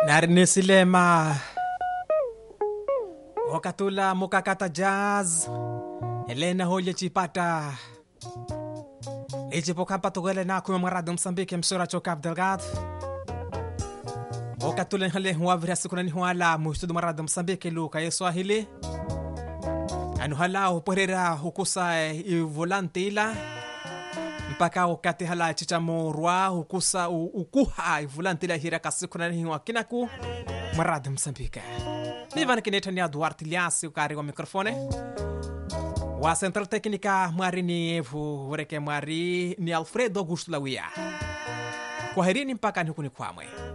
Narinisilema Okatula mukakata jazz Elena holye chipata Ijipokapa tugele na kuma marado Msambiki msura chokab delgado Okatula nhale huavira sikuna ni huala mustudu marado Msambiki luka yeswahili Anu hala uporera hukusa ivolante ila mpaka wakati hala chichamorwa hukusa u- ukuha ivulantila hira kasikuna ni hiwa kinaku marado Msambiki Nivan kineta ni Duarte Liasi ukari wa mikrofone wa Central Técnica mwari ni evu ureke mwari ni Alfredo Augusto Lawia kwaherini mpaka nikuni kwamwe